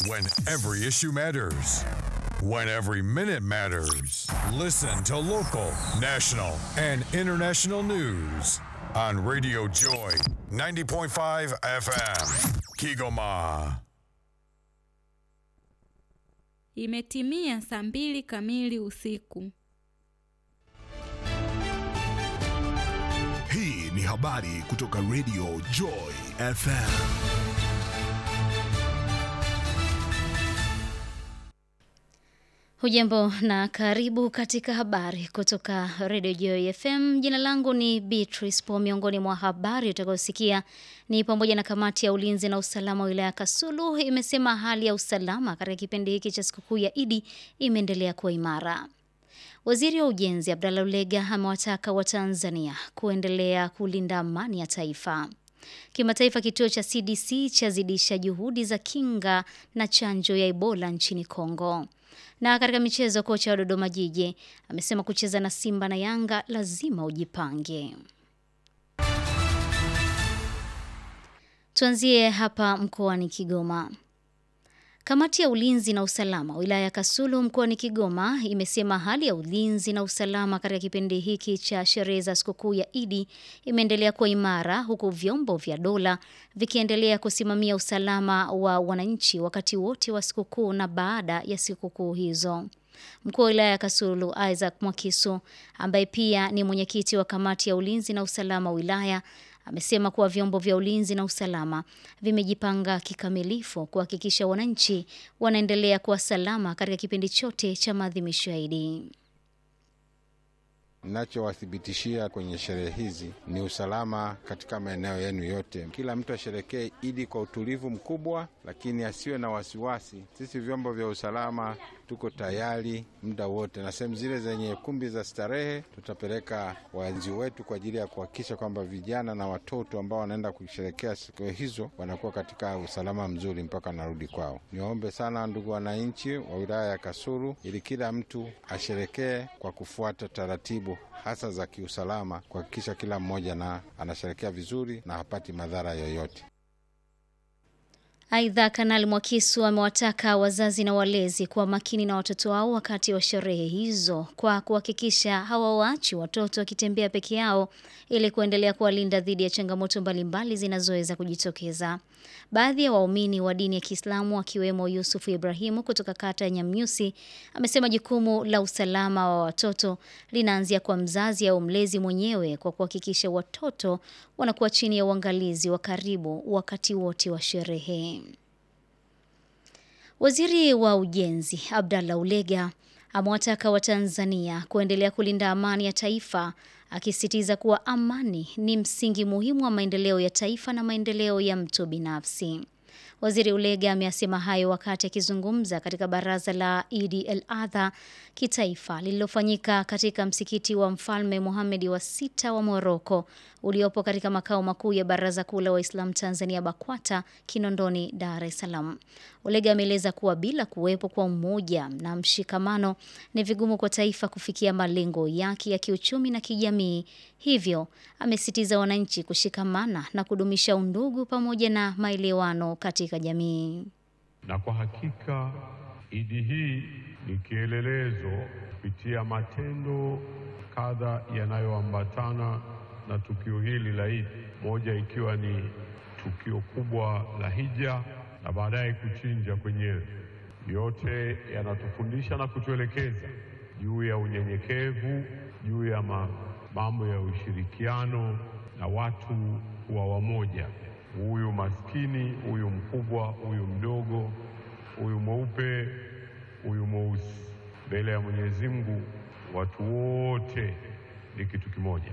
When every issue matters. When every minute matters. Listen to local, national, and international news on Radio Joy 90.5 FM. Kigoma. Imetimia saa mbili kamili usiku. Hii ni habari kutoka Radio Joy FM. Hujambo na karibu katika habari kutoka Radio Joy FM. Jina langu ni Beatrice Po. Miongoni mwa habari utakayosikia ni pamoja na kamati ya ulinzi na usalama wilaya ya Kasulu imesema hali ya usalama katika kipindi hiki cha sikukuu ya Idi imeendelea kuwa imara. Waziri wa Ujenzi Abdallah Ulega amewataka Watanzania kuendelea kulinda amani ya taifa. Kimataifa, kituo cha CDC chazidisha juhudi za kinga na chanjo ya Ebola nchini Kongo. Na katika michezo, kocha wa Dodoma Jiji amesema kucheza na Simba na Yanga lazima ujipange. Tuanzie hapa mkoani Kigoma. Kamati ya ulinzi na usalama wilaya ya Kasulu mkoani Kigoma imesema hali ya ulinzi na usalama katika kipindi hiki cha sherehe za sikukuu ya Idi imeendelea kuwa imara huku vyombo vya dola vikiendelea kusimamia usalama wa wananchi wakati wote wa sikukuu na baada ya sikukuu hizo. Mkuu wa wilaya ya Kasulu Isaac Mwakisu ambaye pia ni mwenyekiti wa kamati ya ulinzi na usalama wilaya amesema kuwa vyombo vya ulinzi na usalama vimejipanga kikamilifu kuhakikisha wananchi wanaendelea kuwa salama katika kipindi chote cha maadhimisho ya Idi. Nachowathibitishia kwenye sherehe hizi ni usalama katika maeneo yenu yote. Kila mtu asherekee Idi kwa utulivu mkubwa, lakini asiwe na wasiwasi. Sisi vyombo vya usalama tuko tayari muda wote, na sehemu zile zenye kumbi za starehe tutapeleka walinzi wetu kwa ajili ya kuhakikisha kwamba vijana na watoto ambao wanaenda kusherekea siku hizo wanakuwa katika usalama mzuri mpaka narudi kwao. Niwaombe sana ndugu wananchi wa wilaya ya Kasulu, ili kila mtu asherekee kwa kufuata taratibu hasa za kiusalama, kuhakikisha kila mmoja na anasherekea vizuri na hapati madhara yoyote. Aidha, Kanali Mwakisu amewataka wazazi na walezi kuwa makini na watoto wao wakati wa sherehe hizo kwa kuhakikisha hawawaachi watoto wakitembea peke yao ili kuendelea kuwalinda dhidi ya changamoto mbalimbali zinazoweza kujitokeza. Baadhi ya waumini wa dini ya Kiislamu akiwemo Yusufu Ibrahimu kutoka kata ya Nyamnyusi amesema jukumu la usalama wa watoto linaanzia kwa mzazi au mlezi mwenyewe kwa kuhakikisha watoto wanakuwa chini ya uangalizi wa karibu wakati wote wa sherehe. Waziri wa Ujenzi Abdallah Ulega amewataka Watanzania kuendelea kulinda amani ya taifa akisisitiza kuwa amani ni msingi muhimu wa maendeleo ya taifa na maendeleo ya mtu binafsi. Waziri Ulega ameyasema hayo wakati akizungumza katika baraza la Idi el Adha kitaifa lililofanyika katika msikiti wa Mfalme Mohamed wa sita wa Moroko uliopo katika makao makuu ya Baraza Kuu la Waislamu Tanzania BAKWATA Kinondoni, Dar es Salaam. Ulega ameeleza kuwa bila kuwepo kwa umoja na mshikamano ni vigumu kwa taifa kufikia malengo yake ya kiuchumi na kijamii. Hivyo amesitiza wananchi kushikamana na kudumisha undugu pamoja na maelewano katika jamii. Na kwa hakika Idi hii ni kielelezo kupitia matendo kadha yanayoambatana na tukio hili la Idi, moja ikiwa ni tukio kubwa la hija na baadaye kuchinja kwenyewe. Yote yanatufundisha na kutuelekeza juu ya unyenyekevu, juu ya mambo ya ushirikiano na watu wa wamoja, huyu maskini, huyu mkubwa, huyu mdogo, huyu mweupe, huyu mweusi, mbele ya Mwenyezi Mungu watu wote ni kitu kimoja.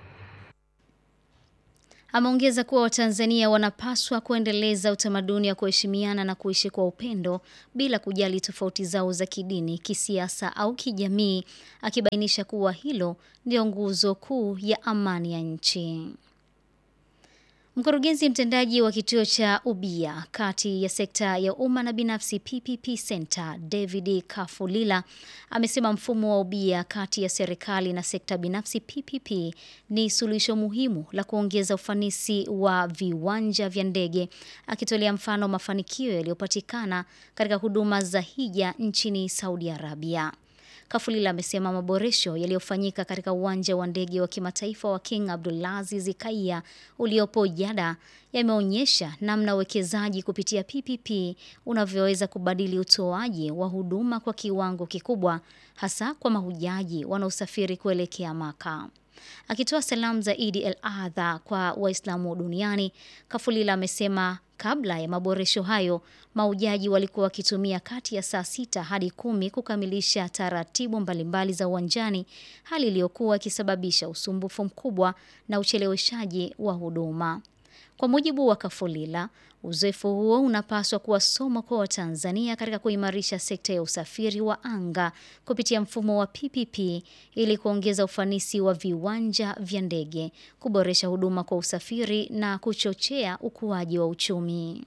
Ameongeza kuwa Watanzania wanapaswa kuendeleza utamaduni wa kuheshimiana na kuishi kwa upendo bila kujali tofauti zao za kidini, kisiasa au kijamii, akibainisha kuwa hilo ndio nguzo kuu ya amani ya nchi. Mkurugenzi mtendaji wa kituo cha ubia kati ya sekta ya umma na binafsi PPP Center David Kafulila amesema mfumo wa ubia kati ya serikali na sekta binafsi PPP ni suluhisho muhimu la kuongeza ufanisi wa viwanja vya ndege, akitolea mfano mafanikio yaliyopatikana katika huduma za hija nchini Saudi Arabia. Kafulila amesema maboresho yaliyofanyika katika uwanja wa ndege wa kimataifa wa King Abdulaziz Kaia uliopo Jada yameonyesha namna uwekezaji kupitia PPP unavyoweza kubadili utoaji wa huduma kwa kiwango kikubwa, hasa kwa mahujaji wanaosafiri kuelekea Maka. Akitoa salamu za Idi el Adha kwa Waislamu duniani, Kafulila amesema kabla ya maboresho hayo maujaji walikuwa wakitumia kati ya saa sita hadi kumi kukamilisha taratibu mbalimbali za uwanjani, hali iliyokuwa ikisababisha usumbufu mkubwa na ucheleweshaji wa huduma. Kwa mujibu wa Kafulila, uzoefu huo unapaswa kuwa somo kwa Watanzania katika kuimarisha sekta ya usafiri wa anga kupitia mfumo wa PPP ili kuongeza ufanisi wa viwanja vya ndege, kuboresha huduma kwa usafiri na kuchochea ukuaji wa uchumi.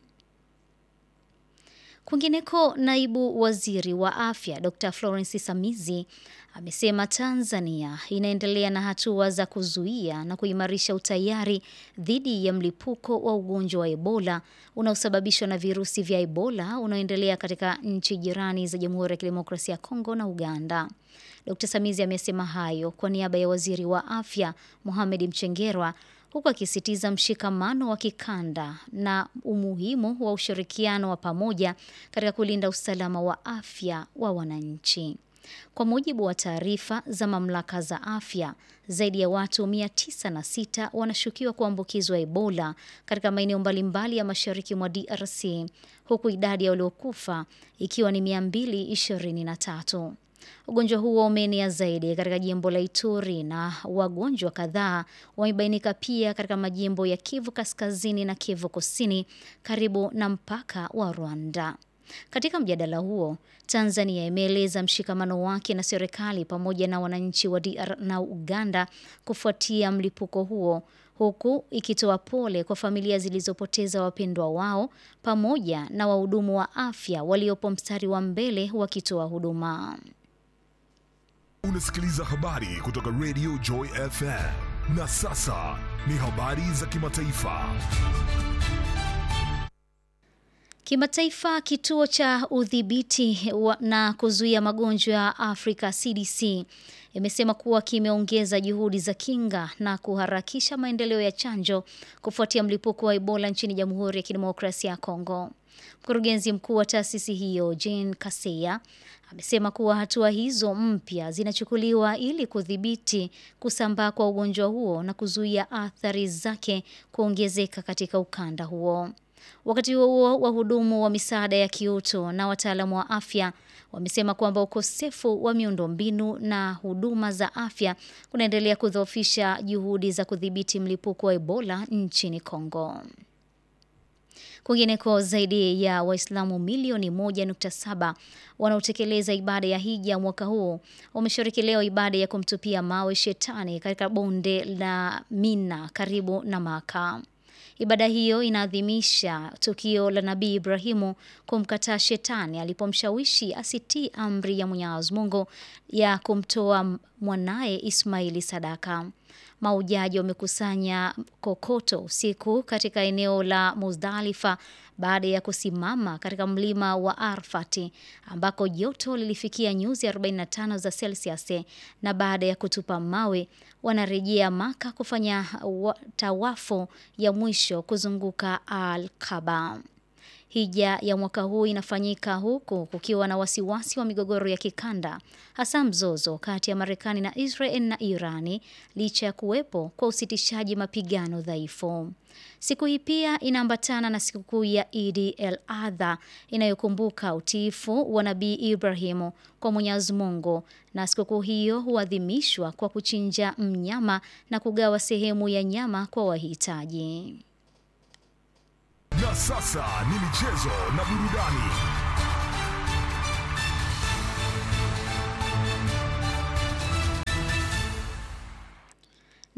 Kwingineko, naibu waziri wa afya Dr Florence Samizi amesema Tanzania inaendelea na hatua za kuzuia na kuimarisha utayari dhidi ya mlipuko wa ugonjwa wa Ebola unaosababishwa na virusi vya Ebola unaoendelea katika nchi jirani za Jamhuri ya Kidemokrasia ya Kongo na Uganda. Dr Samizi amesema hayo kwa niaba ya waziri wa afya Mohamed Mchengerwa huku akisitiza mshikamano wa kikanda na umuhimu wa ushirikiano wa pamoja katika kulinda usalama wa afya wa wananchi. Kwa mujibu wa taarifa za mamlaka za afya, zaidi ya watu 906 wanashukiwa kuambukizwa Ebola katika maeneo mbalimbali ya mashariki mwa DRC, huku idadi ya waliokufa ikiwa ni 223. Ugonjwa huo umeenea zaidi katika jimbo la Ituri na wagonjwa kadhaa wamebainika pia katika majimbo ya Kivu Kaskazini na Kivu Kusini karibu na mpaka wa Rwanda. Katika mjadala huo, Tanzania imeeleza mshikamano wake na serikali pamoja na wananchi wa DR na Uganda kufuatia mlipuko huo huku ikitoa pole kwa familia zilizopoteza wapendwa wao pamoja na wahudumu wa afya waliopo mstari wa mbele wakitoa huduma. Unasikiliza habari kutoka Radio Joy FM. Na sasa ni habari za kimataifa. Kimataifa, kituo cha udhibiti na kuzuia magonjwa ya Afrika CDC imesema kuwa kimeongeza juhudi za kinga na kuharakisha maendeleo ya chanjo kufuatia mlipuko wa Ebola nchini Jamhuri ya Kidemokrasia ya Kongo. Mkurugenzi mkuu wa taasisi hiyo Jean Kaseya amesema kuwa hatua hizo mpya zinachukuliwa ili kudhibiti kusambaa kwa ugonjwa huo na kuzuia athari zake kuongezeka katika ukanda huo. Wakati huo huo, wahudumu wa misaada ya kiutu na wataalamu wa afya wamesema kwamba ukosefu wa miundombinu na huduma za afya kunaendelea kudhoofisha juhudi za kudhibiti mlipuko wa Ebola nchini Kongo. Kwingineko, zaidi ya Waislamu milioni 1.7 wanaotekeleza ibada ya hija mwaka huu wameshiriki leo ibada ya kumtupia mawe shetani katika bonde la Mina karibu na Maka. Ibada hiyo inaadhimisha tukio la Nabii Ibrahimu kumkataa shetani alipomshawishi asitii amri ya Mwenyezi Mungu ya kumtoa mwanaye Ismaili sadaka. Maujaji wamekusanya kokoto usiku katika eneo la Muzdalifa baada ya kusimama katika mlima wa Arfati ambako joto lilifikia nyuzi 45 za Celsius, na baada ya kutupa mawe wanarejea Maka kufanya tawafu ya mwisho kuzunguka Al-Kaaba. Hija ya mwaka huu inafanyika huku kukiwa na wasiwasi wa migogoro ya kikanda, hasa mzozo kati ya Marekani na Israel na Irani, licha ya kuwepo kwa usitishaji mapigano dhaifu. Siku hii pia inaambatana na sikukuu ya Idi el Adha inayokumbuka utiifu wa Nabii Ibrahimu kwa Mwenyezi Mungu, na sikukuu hiyo huadhimishwa kwa kuchinja mnyama na kugawa sehemu ya nyama kwa wahitaji. Na sasa ni michezo na burudani.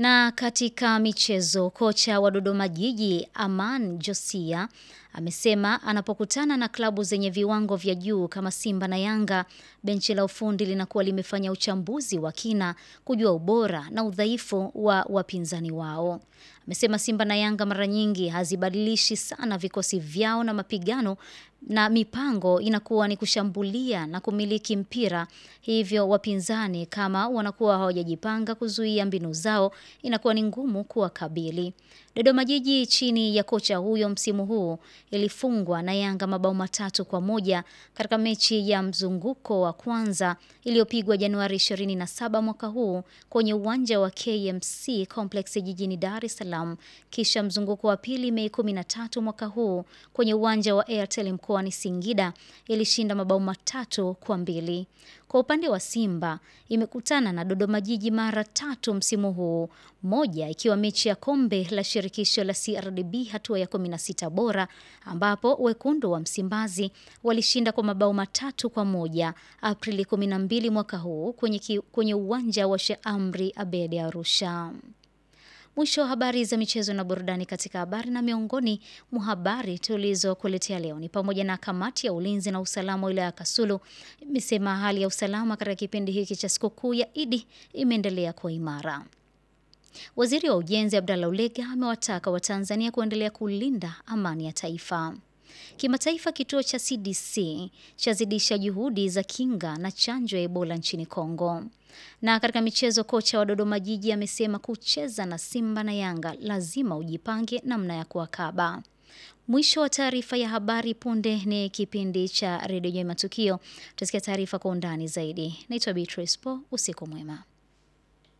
Na katika michezo, kocha wa Dodoma Jiji Aman Josia amesema anapokutana na klabu zenye viwango vya juu kama Simba na Yanga, benchi la ufundi linakuwa limefanya uchambuzi wa kina kujua ubora na udhaifu wa wapinzani wao. Amesema Simba na Yanga mara nyingi hazibadilishi sana vikosi vyao na mapigano na mipango inakuwa ni kushambulia na kumiliki mpira. Hivyo wapinzani kama wanakuwa hawajajipanga kuzuia mbinu zao, inakuwa ni ngumu kuwakabili. Dodoma Jiji chini ya kocha huyo msimu huu ilifungwa na Yanga mabao matatu kwa moja katika mechi ya mzunguko wa kwanza iliyopigwa Januari 27 mwaka huu kwenye uwanja wa KMC Complex jijini Dar es Salaam, kisha mzunguko wa pili Mei 13 mwaka huu kwenye uwanja wa Airtel mkoani Singida ilishinda mabao matatu kwa mbili. Kwa upande wa Simba imekutana na Dodoma Jiji mara tatu msimu huu, moja ikiwa mechi ya kombe la shirikisho la CRDB hatua ya 16 bora, ambapo wekundu wa Msimbazi walishinda kwa mabao matatu kwa moja Aprili 12 mwaka huu kwenye, ki, kwenye uwanja wa Sheikh Amri Abedi Arusha. Mwisho wa habari za michezo na burudani. Katika habari na miongoni mwa habari tulizokuletea leo ni pamoja na kamati ya ulinzi na usalama wa wilaya ya Kasulu imesema hali ya usalama katika kipindi hiki cha sikukuu ya Idi imeendelea kuwa imara. Waziri wa Ujenzi Abdallah Ulega amewataka Watanzania kuendelea kulinda amani ya taifa. Kimataifa, kituo cha CDC chazidisha juhudi za kinga na chanjo ya Ebola nchini Kongo. Na katika michezo, kocha wa Dodoma Jiji amesema kucheza na Simba na Yanga lazima ujipange namna ya kuwakaba. Mwisho wa taarifa ya habari. Punde ni kipindi cha redio Matukio, tutasikia taarifa kwa undani zaidi. Naitwa Beatrice Po, usiku mwema.